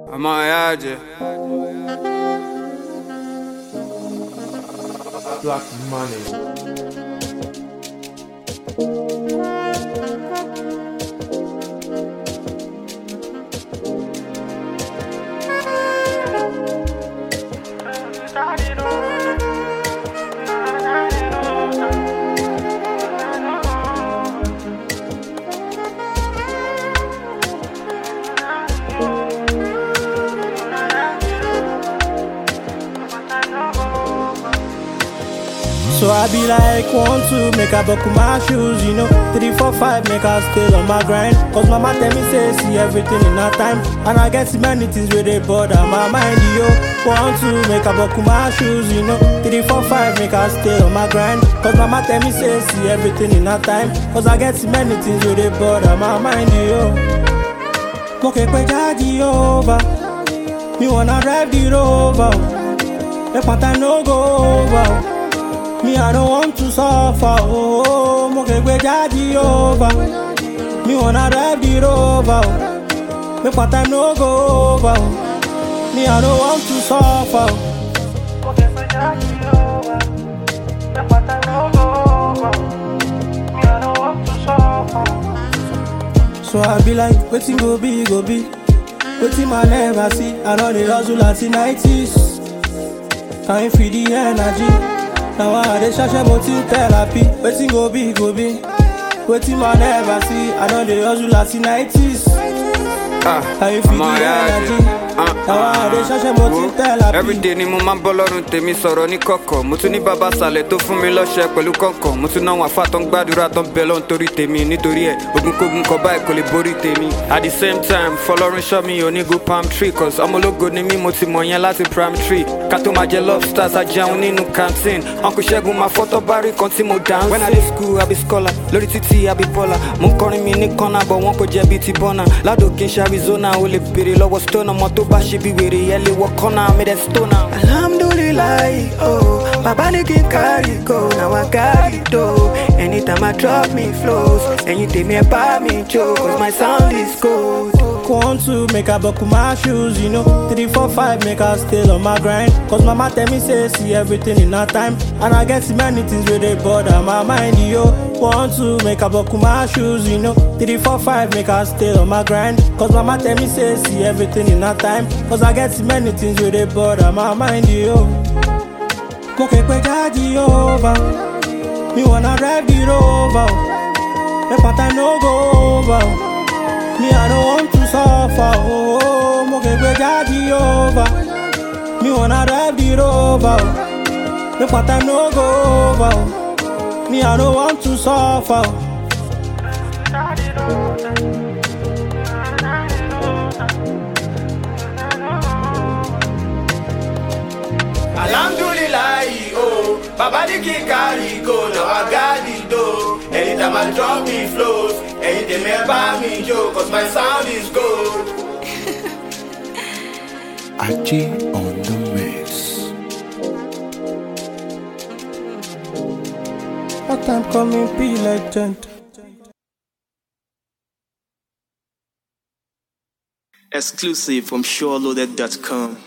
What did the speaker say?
ọmọ ìyá àjẹ. Black money. So I be like one, two, make I buckle my shoes, you know. Three, four, five, make I stay on my grind. Cause mama tell me say see everything in her time. And I get many things where they bother my mind, yo. One, two, make I buckle my shoes, you know. Three, four, five, make I stay on my grind. Cause mama tell me say see everything in her time. Cause I get many things where they bother my mind, yo. Mo ke pe jadi over. Me wanna drive the rover. Make my time no go over. Me, I don't want to suffer. Oh, mo ke gbe jadi over. Me wanna drive the rover. oh. Make my time no go over. oh. Me, I don't want to suffer. oh. So I be like, waiting go be, go be. Waiting my never see. I know the hustle at the 90s. Time for the energy. Now I dey ṣaṣẹ́ mo ti ń therapy. Wetin go be go be. Wetin ma never see. I don dey hustle at the 90s. Ah, Time for ọmọ the ìyá àjẹ. energy. Now I dey ṣaṣẹ́ mo ti ń therapy. everyday ni mo máa ń bọ́ lọ́rùn tèmi sọ̀rọ̀ ní kọ̀kọ̀ mo tún ní bàbá sàlẹ̀ tó fún mi lọ́ṣẹ pẹ̀lú kọ̀ọ̀kan mo tún náwọn afá tó ń gbàdúrà tó ń bẹ lọ́n torí tèmi nítorí ẹ̀ ogunkógun kọ báyìí kò lè borí tèmi at the same time fọlọ́run ṣọ́ mi ò ní go palm tree cause ọmọlógo ni mí mo ti mọ̀ yẹn láti prime tree ká tó máa jẹ lobsters ajẹun nínú canteen uncle ṣẹ́gun máa fọ́tọ́ bá rí kan tí mo dance. when i dey school i be scholar lórí títí i be baller mo ń kọrin mi ní kọ́nà bọ̀ wọ́n kò jẹ́ bíi ti bọ́nà ládòkè ṣe arizona ó lè béèrè lọ́wọ́ stone ọmọ tó bá ṣe bí wèrè ẹ lè wọ kọ́nà mi dẹ̀ stone am. Alhamdulillah, oh, Baba ni kin carry go, now I carry do. Anytime I drop me flows, anything me buy me joke, cause my sound is gold. One, two, make I buckle my shoes, you know. Three, four, five, make I stay on my grind. Cause mama tell me say see everything in her time. And I get many things where they bother my mind, yo. One, two, make I buckle my shoes, you know. Three, four, five, make I stay on my grind. Cause mama tell me say see everything in her time. Cause I get many things where they bother my mind, yo. Mo ke pe jadi over. Me wanna drive the rover. Make my time no go over. Me, I don't want to suffer. Oh, mo ke gbe jadi over. Me wanna drive the rover. oh. Make my time no go over. oh. Me, I don't want to suffer. oh. Alhamdulillah, oh, Baba ni kin carry go, now I got it though. Anytime I drop me flows, anything me buy me joke, cause my sound is gold. Aji on the mix. What time coming, be legend. Exclusive from SureLoaded.com.